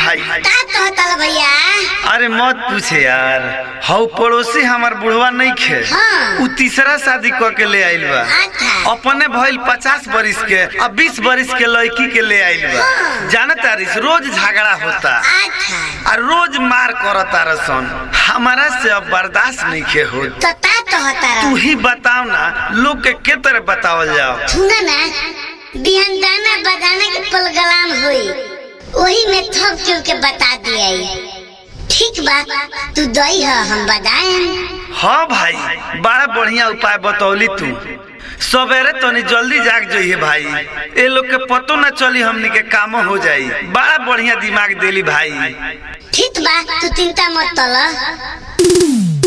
भाई का कहतल भैया अरे मत पूछे यार हौ पड़ोसी हमार बुढ़वा नहीं खे हाँ। उ तीसरा शादी क के ले आइल बा अच्छा अपने भइल पचास बरिस के अब बीस बरिस के लड़की के ले आइल बा जाना तारिस रोज झगड़ा होता अच्छा आ रोज मार करता रसन हमारा से अब बर्दाश्त नहीं खे हो तो का कहता तू ही बताओ ना लोग के के तरह बतावल जाओ सुना ना बिहान गाना बजाना के प्रोग्राम हुई वही में थप चुप के बता दिया ठीक बा तू दई है हम बजाएं हाँ भाई बड़ा बढ़िया उपाय बतौली तू सवेरे तनी जल्दी जाग जाइए भाई ए लोग के पतो न चली हमनी के काम हो जाई बड़ा बढ़िया दिमाग देली भाई ठीक बा तू चिंता मत तल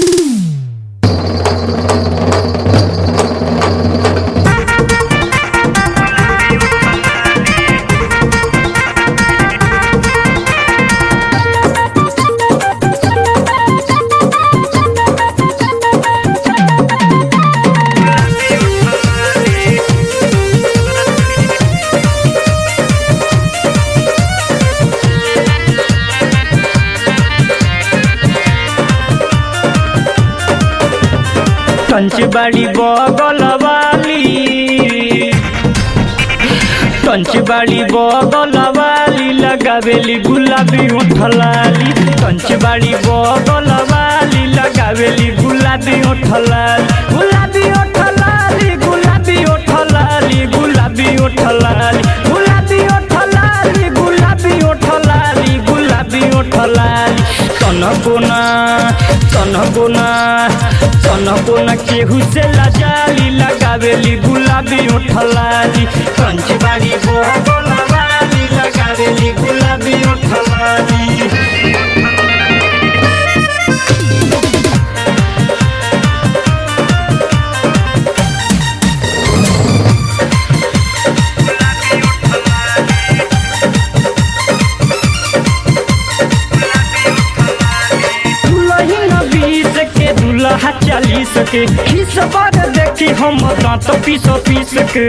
कंचबाड़ी बगल वाली कंचबाड़ी बगल वाली लगावेली गुलाबी उठलाली कंचबाड़ी बगल वाली लगावेली गुलाबी उठलाली गुलाबी उठलाली गुलाबी उठलाली गुलाबी उठलाली गुलाबी उठलाली गुलाबी उठलाली गुलाबी उठलाली तनकोना तनकोना तनकोना केहू से लजाली लगावेली गुलाबी उठलाली कंचबाड़ी बोलाली लगावेली गुलाबी उठलाली दुलही बीस के दुल्हा चालीस के खिस पर देखी हम दांत पीस पीस के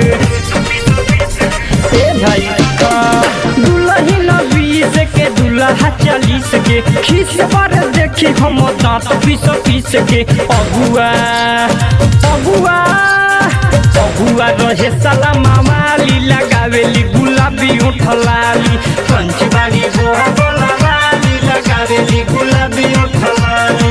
ए भाई दुलही बीस के दुल्हा चालीस के खिस पर देखी हम दांत पीस पीस के अगुआ अगुआ अगुआ रहे साला मामाली लगावेली गुलाबी उठलाली पंचबाड़ी बोलाली लगावेली गुलाबी उठलाली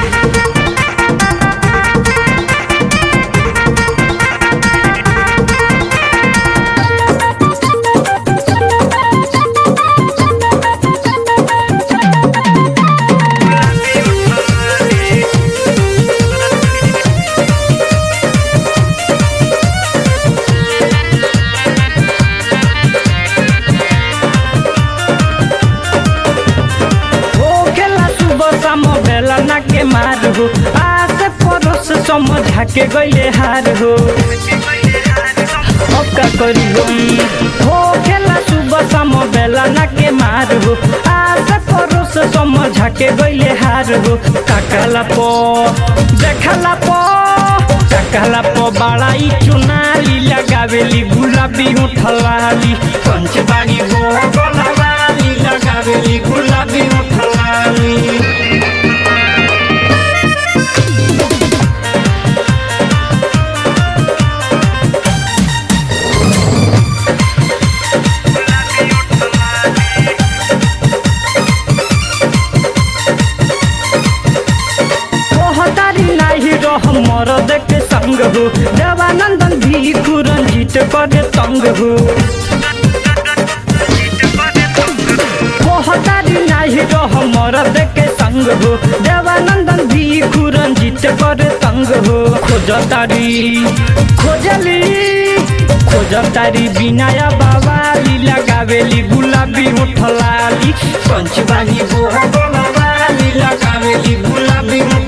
हो खेला सुबह शाम बेला ना के मार हो आसे पड़ोस समझा के गईले हार हो अब का करी हम हो खेला सुबह शाम बेला ना के मार हो आसे पड़ोस समझा के गईले हार हो काकला पो देखला पो काकला पो बड़ाई चुनाली लगावेली गुलाबी उठलाली पंचबाड़ी हो गोलावाली लगावेली गुलाबी उठलाली कहतारी नाही रह मरद के संग हो देवानंदन भी रंजित करे तंग हो कहतारी नाही रह मरद के संग हो देवानंदन भी रंजित करे तंग हो खोजतारी खोजली खोजतारी बिनाया बाबाली लगावेली गुलाबी उठलाली पंचबाली बोलाली लगावेली गुलाबी